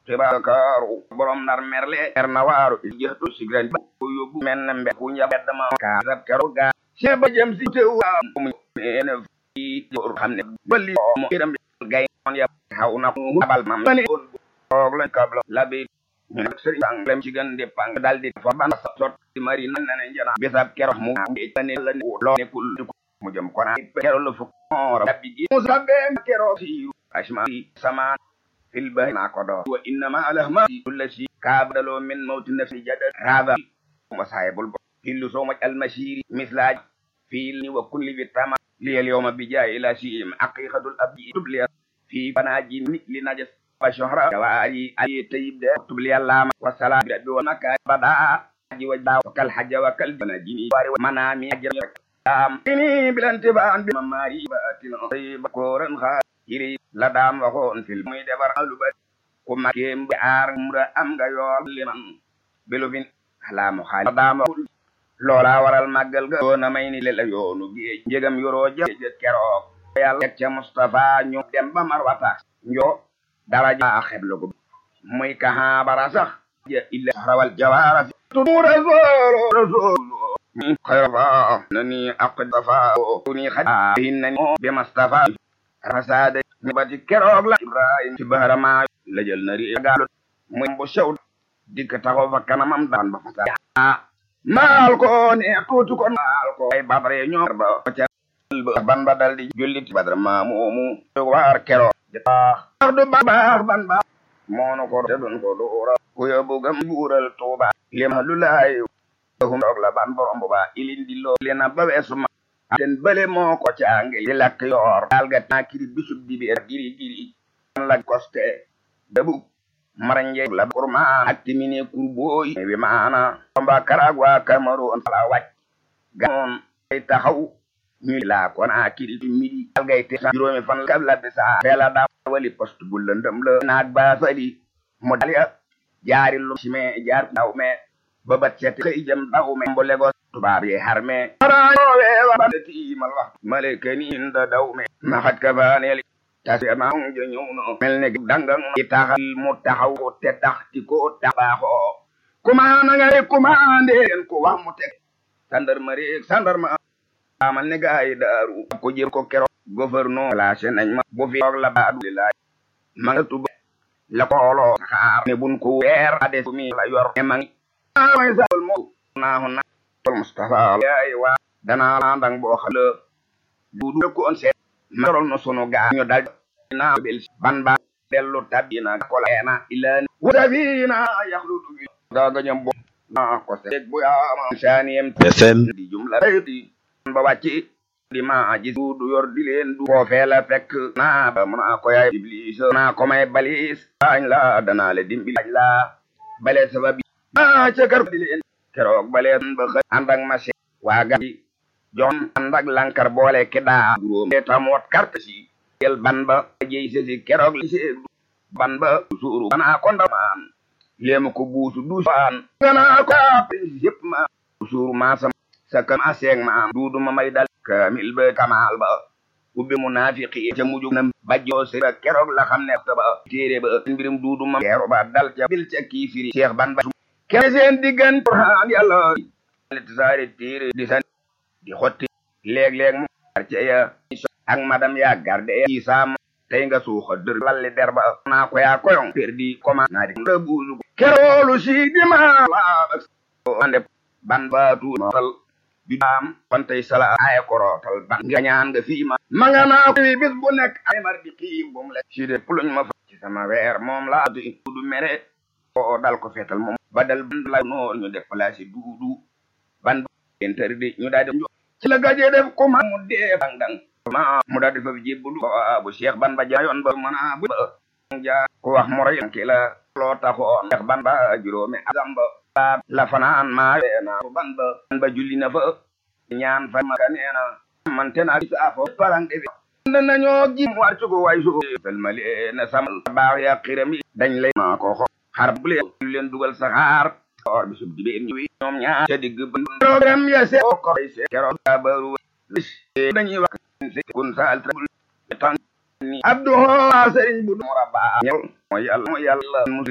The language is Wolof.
xibaar kaaru borom nar merle er na waaru jëxtu sigran ko yóbbu men na mbe ku njab dama ka sab kero ga se ba jëm si te wa mu ene fi jor xam ne bali mo iram gay on ya xaw na mu abal mam ni og la kabla labi ñu nak sëriñ ang lem ci gën di pang dal di fa ban sot di mari nan na njana bisab kero mu ne la ne lo ne kul mu jëm kona kero lu fu ora bi gi mu sabbe kero si ashma sama fil bahri na ko do wa innama alahma kullu shi kabdalo min mawti nafsi jadad hada masahibul hillu so much al mashiri mislaj fil ni wa kulli bi tama li al yawma bi jaay ila shi haqiqatul abdi tubli fi banaji li najas wa shuhra jawari ay tayyib de tubli allama wa salam bi wa makka bada ji wa daw kal hajja wa kal banaji wari manami am ini bilanti ba an bi mamari batin tayyib koran kha iri la daam waxoon fil muy defar alu ba ku makeem bi aar mura am nga yool liman bilu fin alaamu xaali la daam waxul loola waral màggal ga doona may ni le la yoonu géej njëgam yoroo jë keroog yàlla teg ca Mustafa ñu dem ba marwata njo daraja xeblu ko muy kaha bara sax ja illa rawal jawaara fi tumu rasulu rasulu xayra nani aqdafa ni xadi hinna bi Mustafa rasade ñu bati keroog la ibrahim ci baharama la jël na ri gaalu muy bu sew dikk taxaw fa kanamam daan ba fasa maal ko ne tuuti ko maal ko ay badare ñoo ba ca ban ba dal di jullit badar ma moomu waar keroog baax du baax ban baax moonu ko te dun ko doora ku yóbbu gam buural tuuba lima lu laay hum doog la ban borom bu baa ilin di loo lena ba weesu ma ten bële moo ko caange di lakk yoor daal ga taakiri bisub dibi er giri giri la koste dabu maranje la kurma ak timine kurboy wi maana tomba karagwa kamaru la wàcc gamoon ay taxaw ñu la ko naa kiri midi daal gay te juróomi fan la la bisa bela da wali poste bu lëndëm la naag ba fali mu dal ya jaari lu sime jaar daw me ba bat set xëy jëm daw me mbo legos tubaab yi harme tiimal wax maleke ni inda daw me maxat ka baaneel tasi ma jo ñëw no mel ne dangang i taxal mu taxaw te tax ti ko taxaaxoo kumaana nga rek kumaande leen ko wax mu teg sandarma rek sandarma amal ne gaay daaru ko jël ko kero gouverneur lâché nañ ma bu fi toog la baadu lilaay ma nga tuba la kooloo saxaar ne bun ko weer ade mi la yor e mangi may sal mo naahu na Mustafa yaay waa danaa la ndang boo xam la duudu ko on seet marol no sunu gaa ñu dal na bel ban ba dellu tabina ko la na ilan wadabina yakhludu bi ga ga ñam bo na ko seet bu ya ma saniyem FM di jumla di ba wàcci di ma ji duudu yor di leen du ko feela fekk na ba mu na ko yaay iblis na ko may balis bañ la danaa le dimbi lañ la bale sababi ah ca kar di leen keroog baleen ba xëy ànd ak ma se waa ga yi jon ànd ak lankar boole ki daa juróom te tamoot carte si yel ban ba jey sesi keroog li see ban ba suuru banaa ko ndamaan léema ko buusu duusaan ganaa ko yëpp ma suuru maasam sa kam aseeg ma am duudu ma may dal kamil ba kamaal ba ubbi munaafiqi ca mujj na bajjoo si ba keroog la xam ne ba téere ba mbirum duudu ma keero ba dal ca bil ca kiifiri seex ban ba kene seen diggan Qur'an yàlla ti saare téere di san di xotti léeg-léeg mu quarce ya ak madam ya garde ya ci saam tey nga suuxa dër lalli der ba naa ko yaa koyong perdi comment naa di nga buusu keroolu si di ma laabak ande ban baatu nootal bi daam kon tey sala ay korootal ban nga ñaan nga fii ma ma nga naa ko bis bu nekk ay mar di xiim bu mu lekk si de puluñ ma fa ci sama weer moom laa du du mere o dal ko fetal moom ba dal ban la noor ñu def place duudu ban interdit ñu daal di ci la gaje def ko ma mu dee dang dang ma mu daal di fa jébbalu bu Cheikh ban ba jaayoon ba mën a bu ja ko wax mo rey ki la loo taxoon Cheikh ban ba juróomi azam ba la fanaan maa na ban ba ban ba julli na fa ñaan fa ma kaneena man tena saafo parang defi na nañoo ji mu war ci ko way su salmali na samal baax ya xirami dañ lay ma ko xo xar bu leen leen dugal saxaar or bi sub dibe ñëwi ñoom ñaar ca digg ba programme ya se ko se kero baru dañuy wax kun sa al tan ni abdu sëriñ bu mu rabba ñëw mooy yàlla mooy yàlla